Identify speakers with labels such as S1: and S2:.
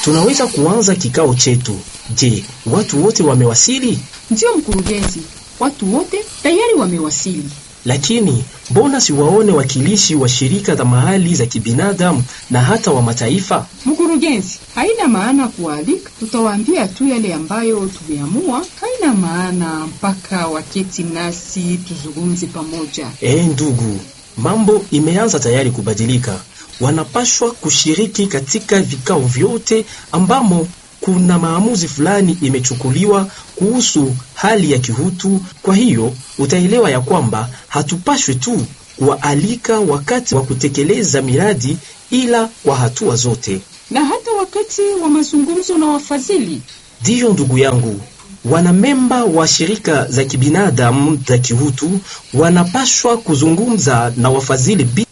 S1: tunaweza kuanza kikao chetu. Je, watu wote wamewasili?
S2: Ndiyo mkurugenzi, watu wote tayari wamewasili.
S1: Lakini mbona siwaone wakilishi wa shirika za mahali za kibinadamu na hata wa mataifa?
S2: Mkurugenzi, haina maana kualika, tutawaambia tu yale ambayo tumeamua. Haina maana mpaka waketi nasi tuzungumze pamoja.
S1: Eh, ndugu, mambo imeanza tayari kubadilika. Wanapashwa kushiriki katika vikao vyote ambamo kuna maamuzi fulani imechukuliwa kuhusu hali ya kihutu. Kwa hiyo utaelewa ya kwamba hatupashwi tu kuwaalika wakati wa kutekeleza miradi, ila kwa hatua zote.
S2: Na hata wakati wa mazungumzo na wafadhili.
S1: Ndiyo ndugu yangu, wanamemba wa shirika za kibinadamu za kihutu wanapashwa kuzungumza na wafadhili